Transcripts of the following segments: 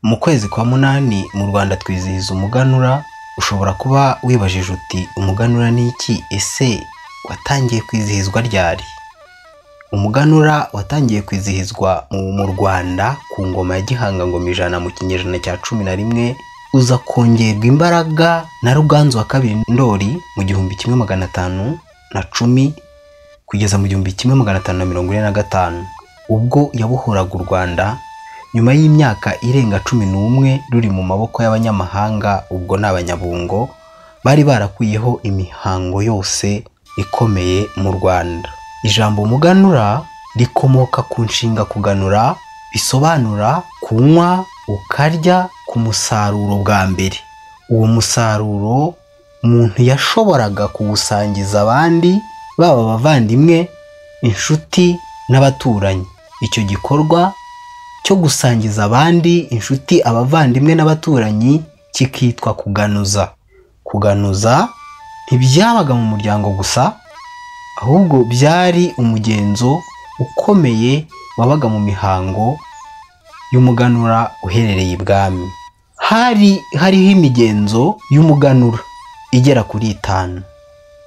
Mu kwezi kwa munani mu Rwanda twizihiza umuganura, ushobora kuba wibajije uti umuganura ni iki ese watangiye kwizihizwa ryari? Umuganura watangiye kwizihizwa mu Rwanda ku ngoma ya Gihanga ngoma ijana mu kinyejana cya cumi na rimwe, uza kongerwa imbaraga na Ruganzu wa kabiri Ndoli mu gihumbi kimwe magana atanu na cumi kugeza mu gihumbi kimwe magana atanu na mirongo ine na gatanu, ubwo yabohoraga u Rwanda nyuma y'imyaka irenga cumi n'umwe ruri mu maboko y'abanyamahanga ubwo ni abanyabungo, bari barakuyeho imihango yose ikomeye mu Rwanda. Ijambo umuganura rikomoka ku nshinga kuganura, bisobanura kunywa, ukarya ku musaruro bwa mbere. Uwo musaruro umuntu yashoboraga kuwusangiza abandi, baba abavandimwe, inshuti n'abaturanyi. Icyo gikorwa cyo gusangiza abandi, inshuti, abavandimwe n'abaturanyi kikitwa kuganuza. Kuganuza ntibyabaga mu muryango gusa, ahubwo byari umugenzo ukomeye wabaga mu mihango y'umuganura uherereye ibwami. Hari hariho imigenzo y'umuganura igera kuri itanu.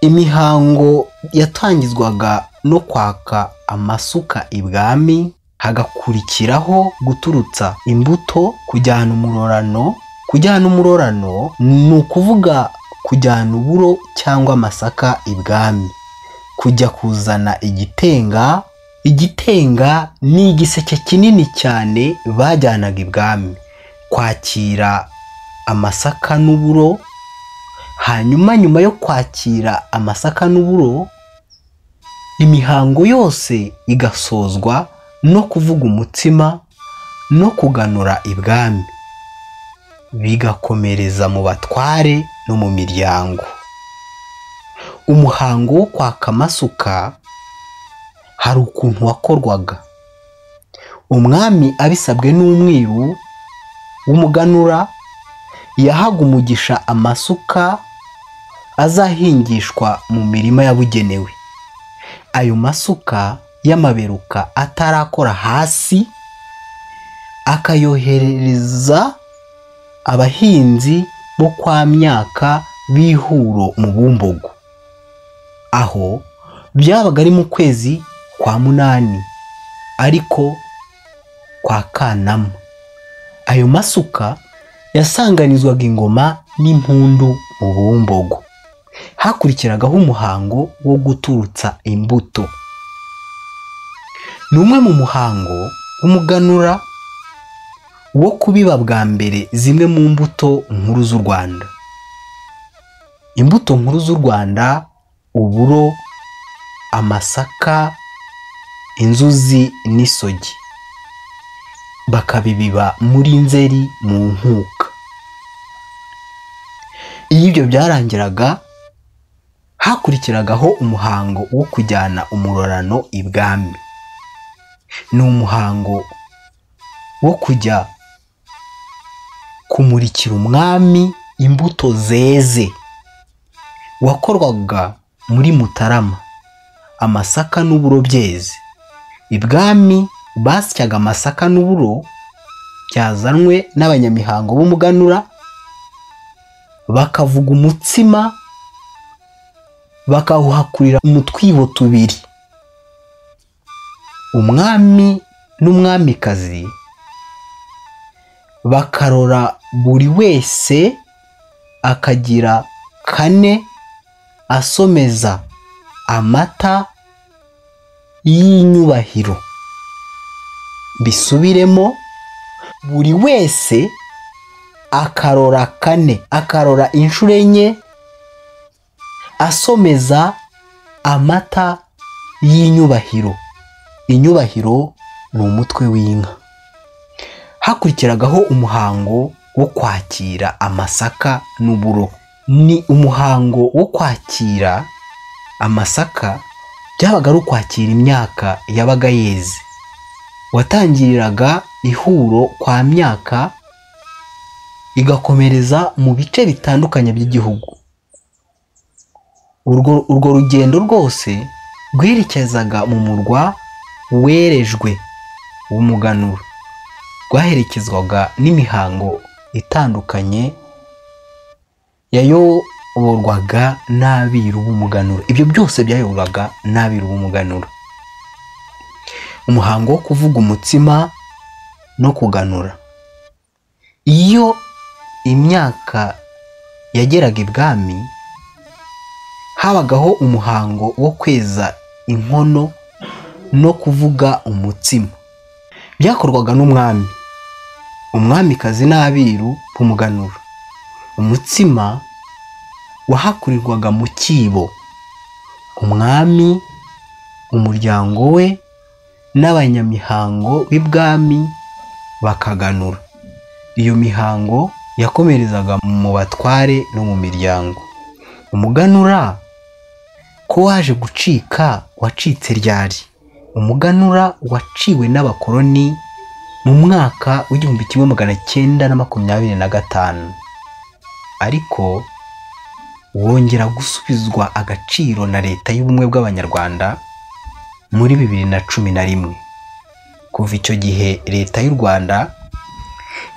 Imihango yatangizwaga no kwaka amasuka ibwami, hagakurikiraho guturutsa imbuto, kujyana umurorano. Kujyana umurorano ni ukuvuga kujyana uburo cyangwa amasaka ibwami. Kujya kuzana igitenga, igitenga ni igiseke kinini cyane bajyanaga ibwami. Kwakira amasaka n'uburo, hanyuma nyuma yo kwakira amasaka n'uburo, imihango yose igasozwa no kuvuga umutsima no kuganura ibwami, bigakomereza mu batware no mu miryango. Umuhango wo kwaka amasuka hari ukuntu wakorwaga. Umwami abisabwe n'umwiru w'umuganura, yahaga umugisha amasuka azahingishwa mu mirima yabugenewe. Ayo masuka y'amaberuka atarakora hasi, akayoherereza abahinzi bo kwa myaka b'ihuro mu Bumbogo. Aho byabaga ari mu kwezi kwa munani ariko kwa Kanama. Ayo masuka yasanganizwaga ingoma n'impundu mu Bumbogo. Hakurikiragaho umuhango wo guturutsa imbuto. Ni umwe mu muhango w'umuganura wo kubiba bwa mbere zimwe mu mbuto nkuru z'u Rwanda. Imbuto nkuru z'u Rwanda uburo, amasaka, inzuzi n'isogi. Bakabibiba muri nzeri mu nkuka. Iyo ibyo byarangiraga hakurikiragaho umuhango wo kujyana umurorano ibwami. Ni umuhango wo kujya kumurikira umwami imbuto zeze. Wakorwaga muri Mutarama, amasaka n'uburo byeze. Ibwami basyaga amasaka n'uburo byazanwe n'abanyamihango b'umuganura, bakavuga umutsima, bakawuhakurira mu twibo tubiri. Umwami n'umwamikazi bakarora buri wese akagira kane asomeza amata y'inyubahiro. Mbisubiremo buri wese akarora kane, akarora inshuro enye asomeza amata y'inyubahiro. Inyubahiro ni umutwe w'inka. Hakurikiragaho umuhango wo kwakira amasaka n'uburo. Ni umuhango wo kwakira amasaka byabaga ari ukwakira imyaka yabaga yeze. Watangiriraga ihuro kwa myaka igakomereza mu bice bitandukanye by'igihugu. Urwo rugendo rwose rwerekezaga mu murwa werejwe w'umuganura. rwaherekezwaga n'imihango itandukanye yayoborwaga n'abiru b'umuganura ibyo byose byayoborwaga n'abiru b'umuganura umuhango wo kuvuga umutsima no kuganura iyo imyaka yageraga ibwami habagaho umuhango wo kweza inkono no kuvuga umutsima byakorwaga n'umwami umwamikazi n'abiru b'umuganura umutsima wahakurirwaga mu cyibo umwami umuryango we n'abanyamihango b'ibwami bakaganura iyo mihango yakomerezaga mu batware no mu miryango umuganura ko waje gucika wacitse ryari umuganura waciwe n'abakoloni mu mwaka w'igihumbi kimwe magana cyenda na makumyabiri na gatanu ariko wongera gusubizwa agaciro na leta y'ubumwe bw'abanyarwanda muri bibiri na cumi na rimwe kuva icyo gihe leta y'u rwanda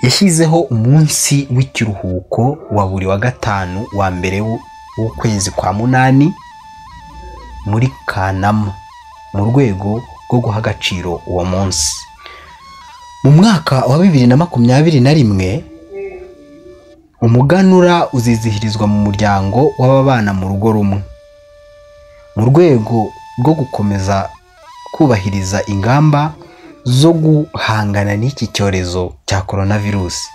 yashyizeho umunsi w'ikiruhuko wa buri wa gatanu wa mbere w'ukwezi kwa munani muri kanama mu rwego rwo guha agaciro uwo munsi mu mwaka wa bibiri na makumyabiri na rimwe umuganura uzizihirizwa mu muryango w'ababana mu rugo rumwe mu rwego rwo gukomeza kubahiriza ingamba zo guhangana n'iki cyorezo cya korona virusi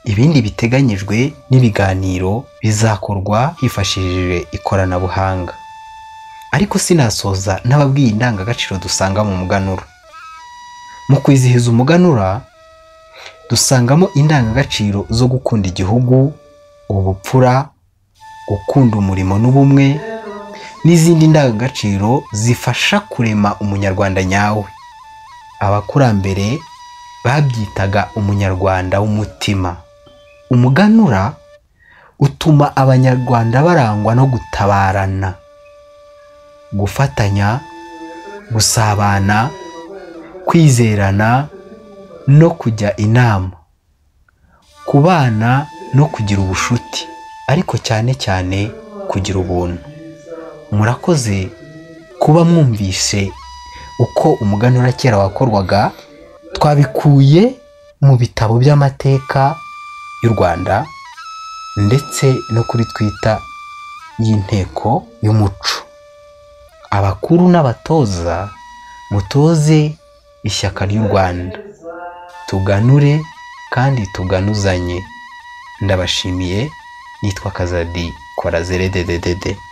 ibindi biteganyijwe n'ibiganiro bizakorwa hifashishije ikoranabuhanga ariko sinasoza n'ababwiye indangagaciro dusanga mu muganura mu kwizihiza umuganura dusangamo indangagaciro zo gukunda igihugu ubupfura gukunda umurimo n'ubumwe n'izindi ndangagaciro zifasha kurema umunyarwanda nyawe abakurambere babyitaga umunyarwanda w'umutima umuganura utuma abanyarwanda barangwa no gutabarana gufatanya gusabana kwizerana no kujya inama kubana no kugira ubushuti ariko cyane cyane kugira ubuntu murakoze kuba mwumvise uko umuganura kera wakorwaga twabikuye mu bitabo by'amateka y'u rwanda ndetse no kuri twita y'inteko y'umuco abakuru n'abatoza mutoze ishyaka ry'u rwanda tuganure kandi tuganuzanye ndabashimiye nitwa kazadi kora zere dededede